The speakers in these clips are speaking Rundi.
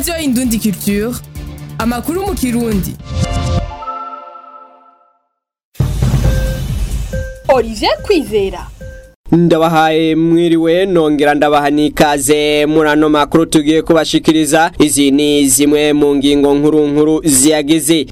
radiyo indundi culture amakuru mu kirundi Olivier Kwizera ndabahaye mwiriwe nongera ndabaha n'ikaze muri ano makuru tugiye kubashikiriza izi ni zimwe mu ngingo nkuru nkuru ziyagize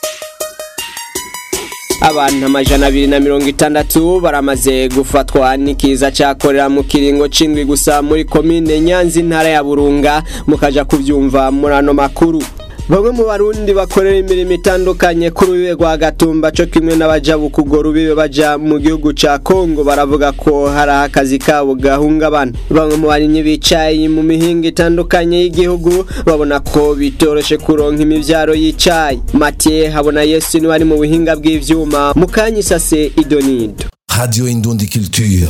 abantu amajana abiri na mirongo itandatu baramaze gufatwa n'ikiza cyakorera mu kiringo c'indwi gusa muri komine nyanza intara ya burunga mukaja kuvyumva muri ano makuru bamwe mu barundi bakorera imirimo itandukanye ku rubibe rwa gatumba co kimwe n'abaja bukugora ubibe baja mu gihugu ca kongo baravuga ko hari akazi kabo gahungabana bamwe mu barimyi bicaye mu mihinga itandukanye y'igihugu babona ko bitoroshe kuronka imivyaro y'icayi matiye habona yesu niwe ari mu buhinga bw'ivyuma mukanyisase idonido Radio Indundi Culture.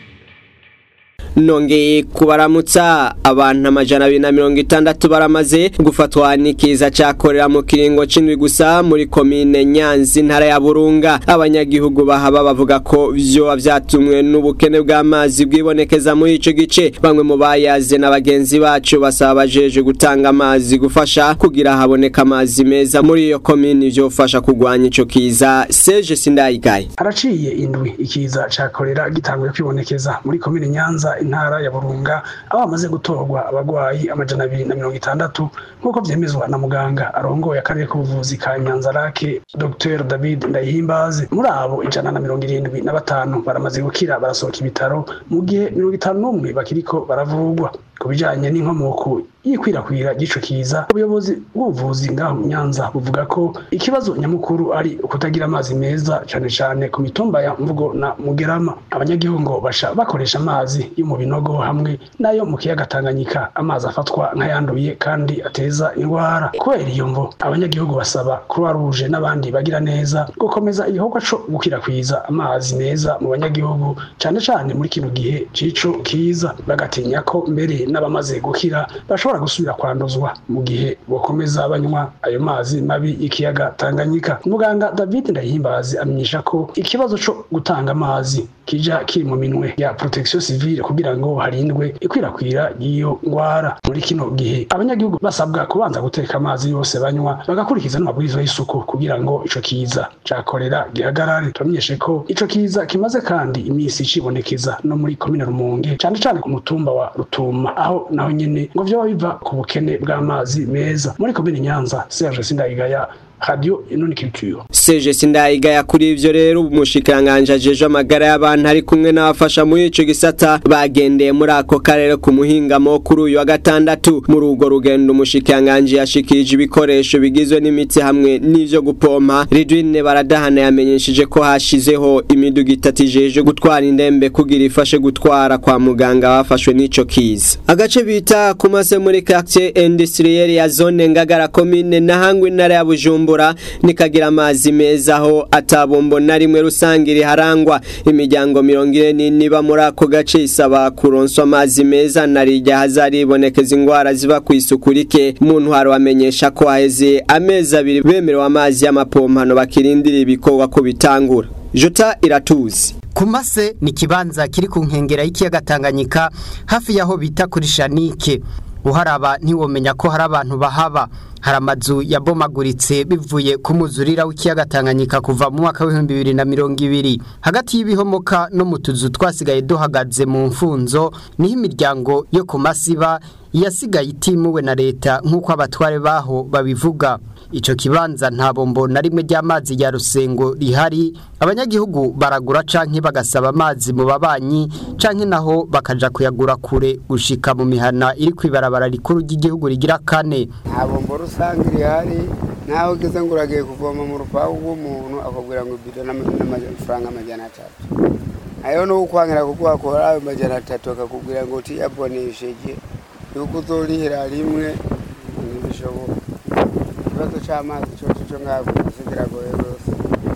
nongeye kubaramutsa abantu amajana abiri na mirongo itandatu baramaze gufatwa n'ikiza cyakorera mu kiringo c'indwi gusa muri komine nyanza intara ya burunga abanyagihugu bahaba bavuga ko vyoba vyatumwe n'ubukene bw'amazi bwibonekeza muri ico gice bamwe mu bayaze na bagenzi bacu basaba bajeje gutanga amazi gufasha kugira haboneka amazi meza muri iyo komine vyofasha kugwanya ico kiza seje sindayigaye araciye indwi ikiza ca korera gitanguye kwibonekeza muri komine nyanza intara ya burunga aho hamaze gutorwa abagwayi amajana abiri na mirongo itandatu nk'uko vyemezwa na muganga arongoye akarere k'ubuvuzi ka nyanza rake dr david ndayihimbaze muri abo ijana na mirongo irindwi na batanu baramaze gukira barasohoka ibitaro mu gihe mirongo itanu n'umwe bakiriko baravugwa ku bijanye n'inkomoko y'ikwirakwira ry'ico kiza ubuyobozi bw'ubuvuzi ngaho mu nyanza buvuga ko ikibazo nyamukuru ari ukutagira amazi meza cane cane ku mitumba ya mvugo na mugerama abanyagihugu ngo basha bakoresha amazi yo mu binogo hamwe n'ayo mu kiyaga tanganyika amazi afatwa nk'ayanduye kandi ateza indwara kubera iyo mvo abanyagihugu basaba croix rouge n'abandi bagira neza gukomeza igikorwa co gukwirakwiza amazi meza mu banyagihugu cane cane muri kino gihe c'ico kiza bagatinya ko mbere n'abamaze gukira bashobora gusubira kwanduzwa mu gihe bokomeza banywa ayo mazi mabi y'ikiyaga Tanganyika muganga David Ndayihimbazi amenyesha ko ikibazo co gutanga amazi kija kiri mu minwe ya protection civile kugira ngo harindwe ikwirakwira y'iyo ngwara muri kino gihe abanyagihugu basabwa kubanza guteka amazi yose banywa bagakurikiza n'amabwiriza y'isuku kugira ngo ico kiza cakorera gihagarare turamenyeshe ko ico kiza kimaze kandi imisi cibonekeza no muri komine Rumonge cane cane ku mutumba wa Rutuma aho naho nyene ngo vyoba biva ku bukene bw'amazi meza muri komine Nyanza Serge Sindayigaya radio inoni culture seje sindayigaya kuri ivyo rero umushikiranganje ajeje amagara y'abantu ari kumwe n'abafasha muri ico gisata bagendeye muri ako karere ku muhingamo kuri uyu wa gatandatu muri urwo rugendo umushikiranganje yashikirije ibikoresho bigizwe n'imiti hamwe n'ivyo gupompa Ridwine baradahana yamenyesheje ko hashizeho imiduga itatu ijeje gutwara indembe kugira ifashe gutwara kwa muganga bafashwe n'ico kiza agace bita kumase muri quartier industriel ya zone ngagara commune nahangwe intara ya Bujumbura Bujumbura nikagira amazi meza aho atabombo na rimwe rusange riharangwa imiryango mirongo ine niba muri ako gace isaba kuronswa amazi meza narijya hazaribonekeza ingwara ziva ku isuku rike mu ntwaro bamenyesha ko haheze amezi abiri bemerewe amazi y'amapompano bakirindira ibikorwa ko bitangura jota iratuzi kumase ni kibanza kiri ku nkengera y'ikiyaga Tanganyika hafi yaho bita kuri Shanike uharaba ntiwomenya ko hari abantu bahaba hari amazu yabomaguritse bivuye ku muzurira w'ikiyaga Tanganyika kuva mu mwaka w'ibihumbi bibiri na mirongo ibiri hagati y'ibihomoka no mu tuzu twasigaye duhagaze mu mfunzo niho imiryango yo ku masiba yasigaye itimuwe na leta nk'uko abatware baho babivuga ico kibanza nta bombo na rimwe ry'amazi ya rusengo rihari abanyagihugu baragura canke bagasaba amazi mu babanyi canke naho bakaja kuyagura kure gushika mu mihana iri kwibarabara rikuru ry'igihugu rigira kane nta bombo rusange rihari naho ugeze ngo uragiye kuvoma mu rupangu rw'umuntu akubwira ngo ibido n'amafaranga amajana atatu ayo ni ukwangira kuguha kora ayo majana atatu akakubwira ngo utiyabonesheje yuko uzorihira rimwe ntibishoboka ikibazo c'amazi coco co ngaha kumase kiragoye rwose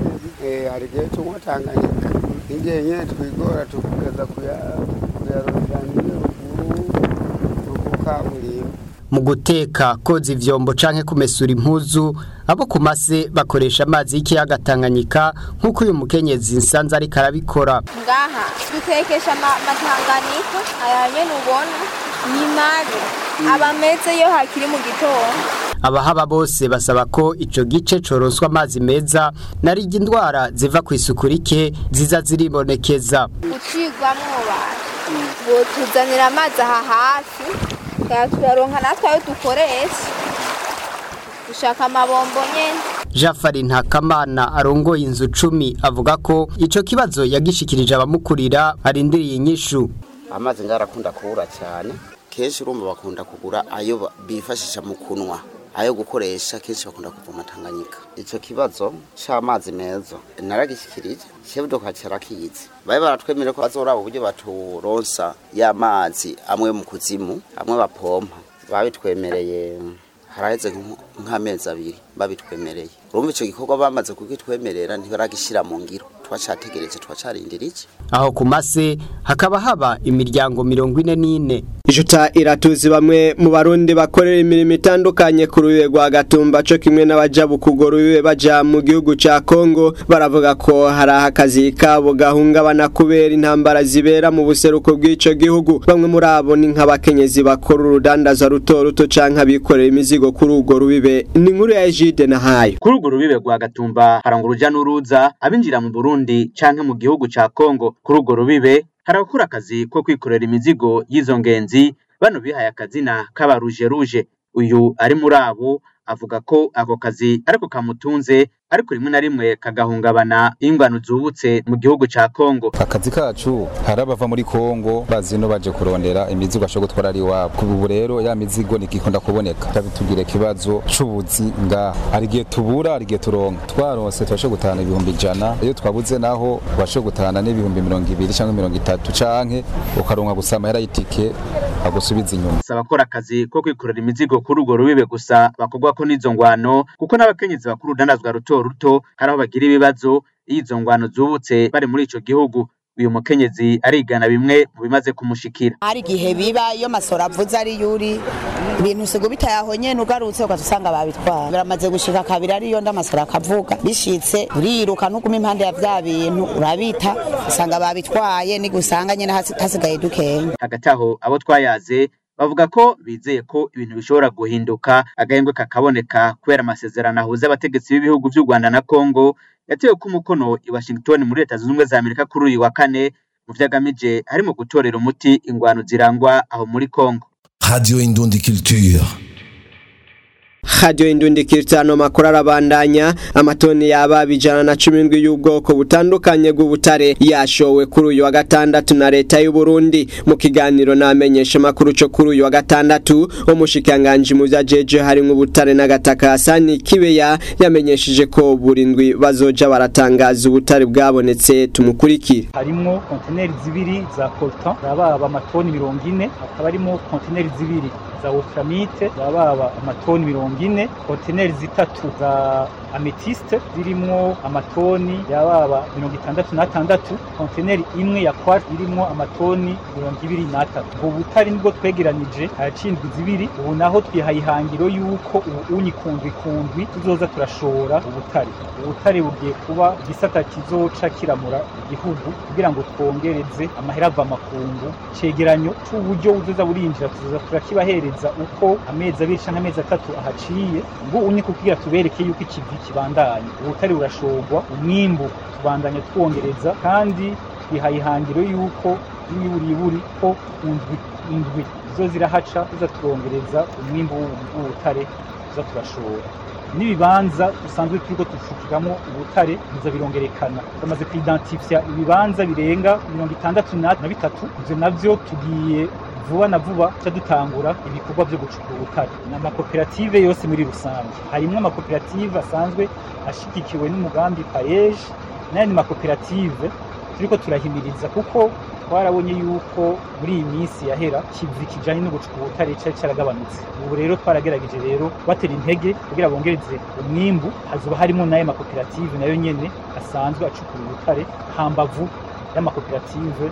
hari igihe tunywa tanganyika n'igihe nyene twigora tukageza kuyarondera niyo ruguru ruku kaburimbo mu guteka koza ivyombo canke kumesura impuzu abo ku mase bakoresha amazi y'ikiyaga Tanganyika nk'uko uyu mukenyezi nsanze ariko arabikora ngaha dutekesha ama- amatanganika aya nyene ubona ni mabi aba ameze iyo hakiri mu gitondo abahaba bose basaba ko ico gice coronswa amazi meza narirya indwara ziva ku isuku rike ziza ziribonekeza gucirwamwo bantu ngo tuzanira amazi aha hafi tukaba turaronka natwe ayo dukoresha dushaka amabombo nyene Jafari Ntakamana arongoye inzu cumi avuga ko ico kibazo yagishikirije abamukurira arindiriye inyishu amazi ngarakunda kubura cyane kenshi urumva bakunda kugura ayo ba- bifashisha mu kunwa ayo gukoresha kenshi bakunda kuvoma Tanganyika ico kibazo c'amazi meza naragishikirije chebdo kacara kizi baye baratwemere ko bazoraba uburyo baturonsa y'amazi amwe mu kuzimu amwe bapompa babitwemereye haraheze nk- nk'amezi abiri babitwemereye urumva ico gikorwa bamaze kugitwemerera ntibaragishira mu ngiro twacategereje twacarindira iki aho ku mase hakaba haba imiryango mirongo ine n'ine Ijuta iratuzi bamwe mu barundi bakorera imirimo itandukanye ku rubibe rwa Gatumba co kimwe n'abaja bukugora ubibe baja mu gihugu ca Kongo baravuga ko hari akazi kabo gahungabana kubera intambara zibera mu buseruko bw'ico gihugu bamwe muri abo ni nk'abakenyezi bakora urudandaza ruto ruto canke abikorera imizigo kuri urwo rubibe ni inkuru ya Egide na hayo kuri urwo rubibe rwa gatumba harangwa uruja n'uruza abinjira mu burundi canke mu gihugu ca kongo kuri urwo rubibe hari abakora akazi ko kwikorera imizigo y'izo ngenzi bano bihaye akazina k'abaruje ruje uyu ari muri abo avuga ko ako kazi ariko kamutunze ariko rimwe na rimwe kagahungabana ingwano zubutse mu gihugu ca kongo akazi kacu hari abava muri kongo bazi no baje kurondera imizigo ashobora gutwara ari iwabo ubu rero ya mizigo ntigikunda kuboneka tabitubwira ikibazo c'ubuzi ngaha hari igihe tubura hari igihe turonka twaronse tubashe gutahana ibihumbi ijana iyo twabuze naho ubashe gutahana n'ibihumbi mirongo ibiri cyangwa mirongo itatu canke ukaronka gusa amahera y'itike agusubiza inyuma si abakora akazi ko kwikorera imizigo kuri urwo rubibe gusa bakorwako n'izo ngwano kuko n'abakenyezi bakora urudandazwa ruto ruto hari aho bagira ibibazo iyo izo ngwano zubutse bari muri ico gihugu uyu mukenyezi arigana bimwe mu bimaze kumushikira hari igihe biba iyo masoro avuze ari yuri ibintu usiga bitayaho nyene ugarutse ugaca usanga babitwara biramaze gushika kabiri ariyo ndamasoro akavuga bishitse uriruka nuguma impande ya vya bintu urabita usanga babitwaye nigusanga nyene hasi- hasigaye dukenya hagati aho abo twayaze bavuga ko bizeye ko ibintu bishobora guhinduka agahembwe kakaboneka kubera amasezerano ahuza abategetsi b'ibihugu vy'u Rwanda na Kongo yatewe ku mukono i Washington muri leta zunze ubumwe za Amerika kuri uyu wa kane mu vyagamije harimo gutorera umuti ingwano zirangwa aho muri Kongo Radio Indundi Culture. Radio Indundi Kirtano makuru arabandanya amatoni yaba bijana na cumi ndwi y'ubwoko butandukanye bw'ubutare yashowe kuri uyu wa gatandatu na leta y'u Burundi mu kiganiro namenyesha makuru cyo kuri uyu wa gatandatu umushikiranganji mu vyajeje harimo ubutare n'agataka Hasani Kibeya yamenyesheje ko burindwi bazoja baratangaza ubutare bwabonetse tumukurikire harimwo kontineri zibiri za coltan zababa amatoni mirongo ine hakaba harimo kontineri zibiri za wolframite zababa amatoni mirongo ine kontineri zitatu za ametiste zirimwo amatoni yababa mirongo itandatu n'atandatu kontineri imwe ya quartz irimwo amatoni mirongo ibiri n'atatu ubwo butari nibwo twegeranije haracindwi zibiri ubu naho twihaye ihangiro y'uko ubu unyi kundwi kundwi tuzoza turashora ubutare ubutare bugiye kuba igisata kizoca kiramura igihugu kugira ngo twongereze amahera ava makungu cegeranyo c'uburyo buzoza burinjira tuzoza turakibahereza uko amezi abiri canke amezi atatu ahaciye ubwo unye kugira tubereke yuko ikivi kibandanye ubutare burashorwa umwimbu tubandanya twongereza kandi twihaye ihangiro yuko n'imiburiburi ko indwi indwi zo zirahaca tuza turongereza umwimbu w'ubutare tuza turashora n'ibibanza dusanzwe turiko dufukiramwo ubutare biza birongerekana tumaze kuidentifya ibibanza birenga mirongo itandatu na na bitatu ivyo navyo tugiye vuba na vuba tuca dutangura ibikorwa vyo gucukura ubutare ni amakoperative yose muri rusange harimwo amakoperative asanzwe ashigikiwe n'umugambi payeje n'ayandi makoperative turiko turahimiriza kuko twarabonye yuko muri iyi minsi yahera kivi kijanye no gucukura ubutare cari caragabanutse ubu rero twaragerageje rero batera intege kugira bongereze umwimbu hazoba harimo n'ayo makoperative nayo nyene asanzwe acukura ubutare hambavu y'amakoperative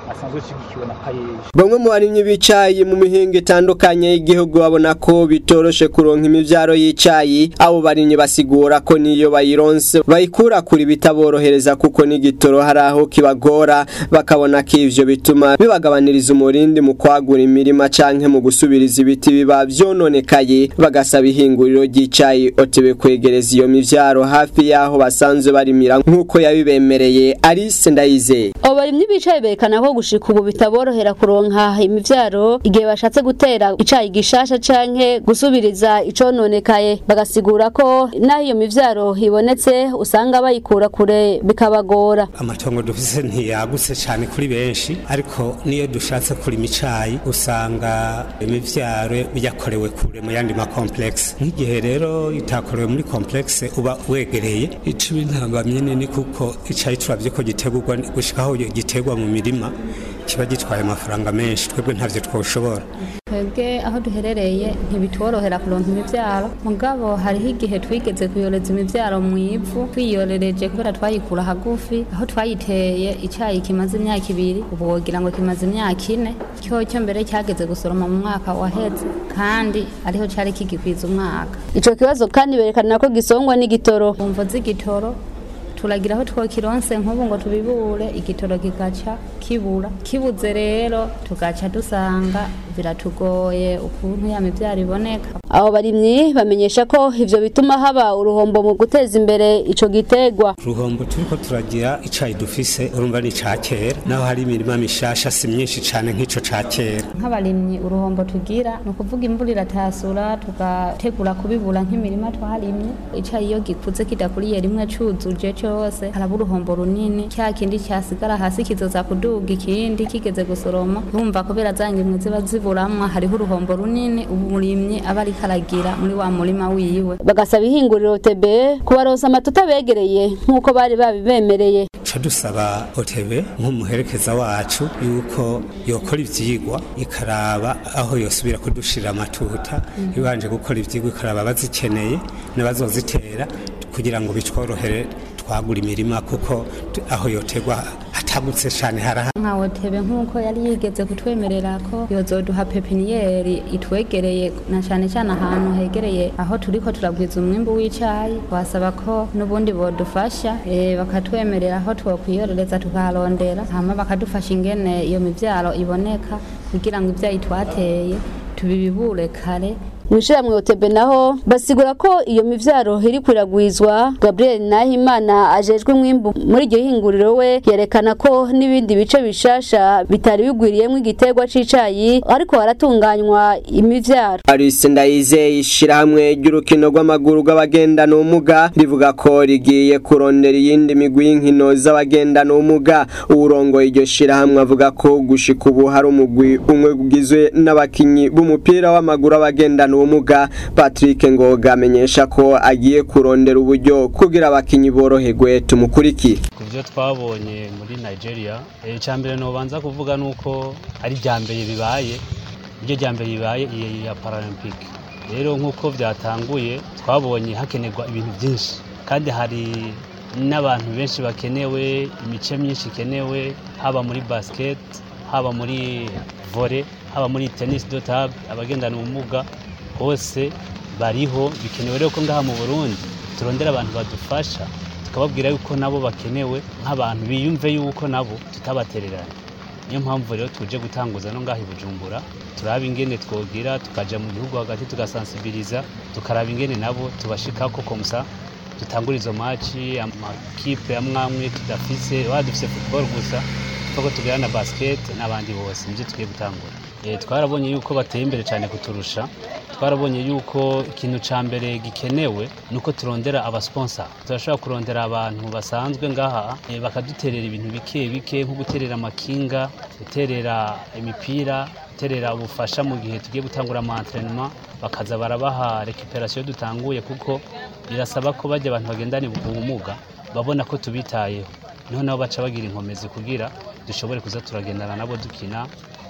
asanzwe ashigikiwe na payeje bamwe mu barimyi b'icayi mu mihingo itandukanye y'igihugu babona ko bitoroshe kuronka imivyaro y'icayi abo barimyi basigura ko niyo bayironse bayikura kuri bitaborohereza kuko n'igitoro hari aho kibagora bakabona ko ivyo bituma bibagabaniriza umurindi mu kwagura imirima canke mu gusubiriza ibiti biba vyononekaye bagasaba ihinguriro ry'icayi otebe kwegereza iyo mivyaro hafi y'aho basanzwe barimira nk'uko yabibemereye Alice Ndayizeye abo barimyi b'icayi berekana ko gushika ubu bitaborohera kuronka imivyaro igihe bashatse gutera icayi gishasha canke gusubiriza icononekaye bagasigura ko naho iyo mivyaro ibonetse usanga bayikura kure bikabagora amatongo dufise ntiyagutse cyane kuri benshi ariko niyo dushatse kurima icayi usanga imivyaro yakorewe kure mu yandi ma complexe nk'igihe rero itakorewe muri complexe uba wegereye ico bintambamye nini kuko icayi turavye ko gitegurwa gushikaho gitegwa mu mirima kiba gitwaye amafaranga menshi twebwe ntavyo twoshobora twebwe aho duherereye ntibitworohera kuronka imivyaro mugabo hariho igihe twigeze kuyoreza imivyaro mu ivu twiyorereje kubera twayikura hagufi aho twayiteye icayi kimaze imyaka ibiri ubu wogira ngo kimaze imyaka ine cyo cyo mbere cyageze gusoroma mu mwaka waheze kandi ariho cari kigikwiza umwaka ico kibazo kandi berekana ko gisongwa n'igitoro umvo z'igitoro turagira aho twokironse nk'ubu ngo tubibure igitoro kigaca kibura kibuze rero tugaca dusanga biratugoye ukuntu ya mivyaro iboneka abo barimyi bamenyesha ko ivyo bituma haba uruhombo mu guteza imbere ico gitegwa uruhombo turiko turagira icayi dufise urumva ni ca kera naho hari imirima mishasha si myinshi cane nk'ico ca kera nk'abarimyi uruhombo tugira ni ukuvuga imvura iratasura tugategura kubibura nk'imirima twarimye icayi iyo gikuze kidakuriye rimwe cuzuje cose haraba uruhombo runini cya kindi cyasigara hasi kizoza kuduga ikindi kigeze gusoroma urumva kubera za ngemwe ziba ziburamwa hariho uruhombo runini umurimyi aba ariko aragira muri wa murima wiwe bagasaba ihinguriro tebe kubaronsa amatuta begereye nk'uko bari babibemereye ca dusaba otebe nk'umuherekeza wacu yuko yokora ivyigwa ikaraba aho yosubira kudushira amatuta ibanje gukora ivyigwa ikaraba abazikeneye n'abazozitera kugira ngo bitworohere twagura imirima kuko aho yotegwa hatagutse cyane haraha nka otebe nk'uko yari yigeze kutwemerera ko yozoduha pepiniyeri itwegereye na cyane cyane ahantu hegereye aho turiko turagwiza umwimbu w'icayi wasaba ko n'ubundi bodufasha e, bakatwemerera aho twokwiyorereza tukaharondera hama bakadufasha ingene iyo mivyaro iboneka kugira ngo ivyayi twateye tubibibure kare mwishirahamwe otebe naho basigura ko iyo mivyaro iri kwiragwizwa Gabriel Nahimana ajejwe mwimbu muri iryo hinguriro we yerekana ko n'ibindi bice bishasha bitari bigwiriyemwo igiterwa c'icayi ariko haratunganywa imivyaro Alice Ndayizeye ishirahamwe ry'urukino rw'amaguru rw'abagendana ubumuga rivuga ko rigiye kurondera iyindi migwi y'inkino z'abagendana ubumuga uwurongoye iryo shirahamwe avuga ko gushika ubu hari umugwi umwe ugizwe n'abakinyi b'umupira w'amaguru abagendana ubumuga Patrick Ngoga amenyesha ko agiye kurondera uburyo kugira abakinyi boroherwe tumukurikire kuvyo twabonye muri Nigeria icya mbere nobanza kuvuga nuko ari rya mbere bibaye iryo rya mbere bibaye iya Paralympic rero nk'uko byatanguye twabonye hakenerwa ibintu byinshi kandi hari n'abantu benshi bakenewe imice myinshi ikenewe haba muri basket haba muri volley haba muri tennis do table abagendana ubumuga hose bariho bikenewe rero ko ngaha mu Burundi turondera abantu badufasha tukababwira yuko nabo bakenewe nk'abantu biyumve yuko nabo tutabatererana niyo mpamvu rero tuje gutanguza no ngaha i Bujumbura turaba ingene twogira tukaja mu gihugu hagati tugasansibiriza tukaraba ingene nabo tubashikako komsa dutangura izo maci amakipe amwe amwe tudafise wa dufise football gusa kuko tugira na basket n'abandi bose nivyo tugiye gutangura twarabonye yuko bateye imbere cyane kuturusha twarabonye yuko ikintu cya mbere gikenewe ni uko turondera abasponsa turashobora kurondera abantu basanzwe ngaha bakaduterera ibintu bike bike nko guterera amakinga guterera imipira guterera ubufasha mu gihe tugiye gutangura ama bakaza barabaha recuperation dutanguye kuko birasaba ko bajya abantu bagendana ubumuga babona ko tubitayeho niho nabo baca bagira inkomezi kugira dushobore kuza turagendana nabo dukina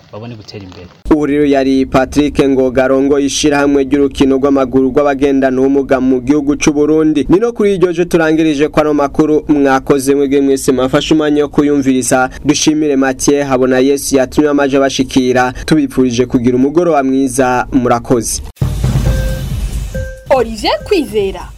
babone gutera imbere ubu rero yari Patrick Ngogarongo ishirahamwe ry'urukino rw'amaguru rw'abagendana ubumuga mu gihugu c'u Burundi nino kuri iryo je turangirije kwa no makuru mwakoze mwebwe mwese mafashe umwanya wo kuyumviriza dushimire Mathieu habona Yesu yatumye amaje bashikira tubipfurije kugira umugoroba mwiza murakoze Olivier Kwizera